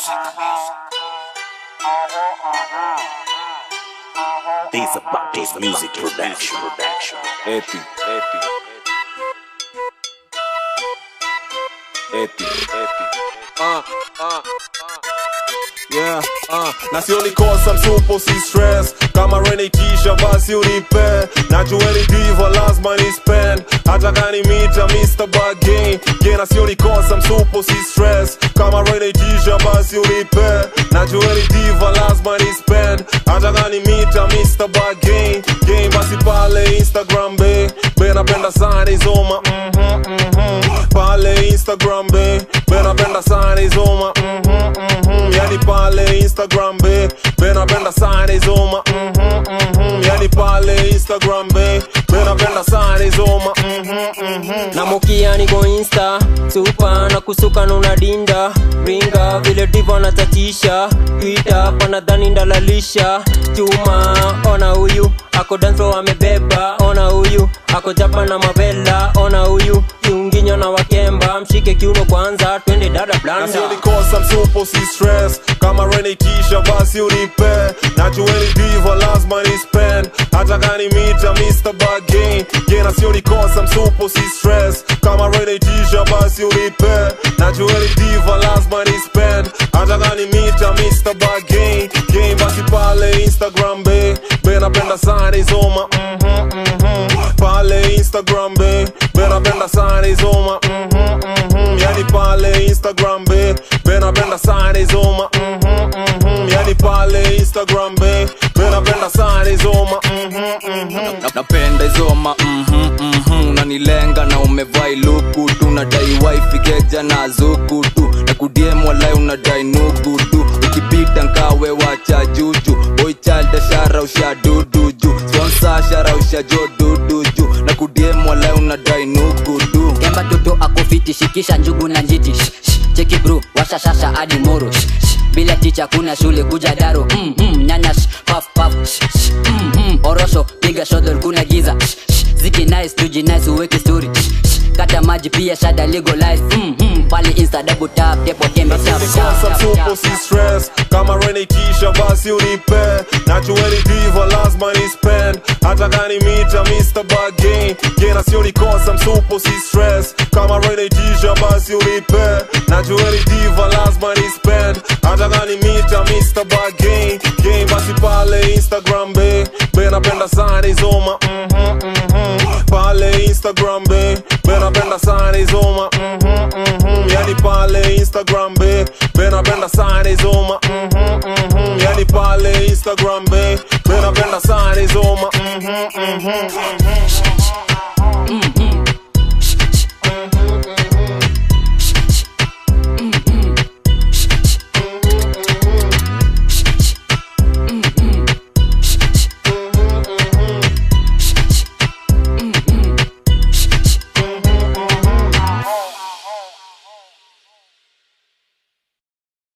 These about this music production. production. Epi, epi. Epi, epi. Uh, uh, uh. Yeah, uh. na sioni kosa msupo si stress kama renikisha basi unipe najueni diva lazima ni spend hata kani mita Mr. Bargain gena sioni kosa msupo si stress kama renikisha basi unipe najueni diva lazima ni spend hata kani mita Mr. Bargain game basi pale Instagram be be napenda sana izoma mhm mhm pale Instagram be be napenda sana izoma mhm mhm yani pale Instagram be be napenda sana izoma mhm mhm yani pale Instagram be be napenda sana izoma mhm mhm na mukia niko insta supa na kusuka nuna dinda ringa vile divo natatisha twita panadhani ndalalisha chuma ona huyu ako danso amebeba ona huyu ako japa na mavela ona huyu kiunginyo na wakemba mshike kiuno kwanza twende dada blanda nasionikosa msupo si stress kama renikisha basi unipe najueni diva lazima ni spend hata kani mita Mr. Bargain gena sionikosa msupo si stress kama renikisha basi unipe najueni diva lazima ni spend hata kani mita Mr. Bargain game basi pale Instagram be be napenda sana izoma mhm mhm pale Instagram be be napenda sana izoma mhm mhm yani pale Instagram be be napenda sana izoma mhm mhm yani pale Instagram be be napenda sana izoma mhm mhm Na- napenda izoma mhm, mhm, unanilenga na umevai luku tu nadai wifi keja na zuku tu na kudiem walai unadai nugu tu ukipita nkawe wacha juju boy child shara usha dudu ju sponsor shara usha jo dudu ju na kudiem walai unadai nugu tu kemba toto akofiti shikisha njugu na njiti Shh, shh, cheki bro washashasha hadi moro Shh, shh, bila ticha kuna shule kuja daro mm, mm, nyanya shh, paf paf Shh, shh, mm, mm, orosho piga shodol kuna giza Shh, shh, ziki nice tuji nice uweke story Shh, shh, kata maji pia shada legalize mm, mm, pale insta double tap tepo tembe tap tap Nikosa tap msupo tap si stress kama renikisha basi unipe najueni diva lazima ni spend hata kani mita Mr. Bargain gena sionikosa msupo si stress kama renikisha basi unipe najueni diva lazima ni spend hata kani mita Mr. Bargain game basi pale Instagram be be napenda sana izoma mhm mhm pale Instagram be be napenda sana izoma mhm mhm yani pale Instagram be be napenda sana izoma mhm mhm yani pale Instagram be be napenda sana izoma mhm mhm mm,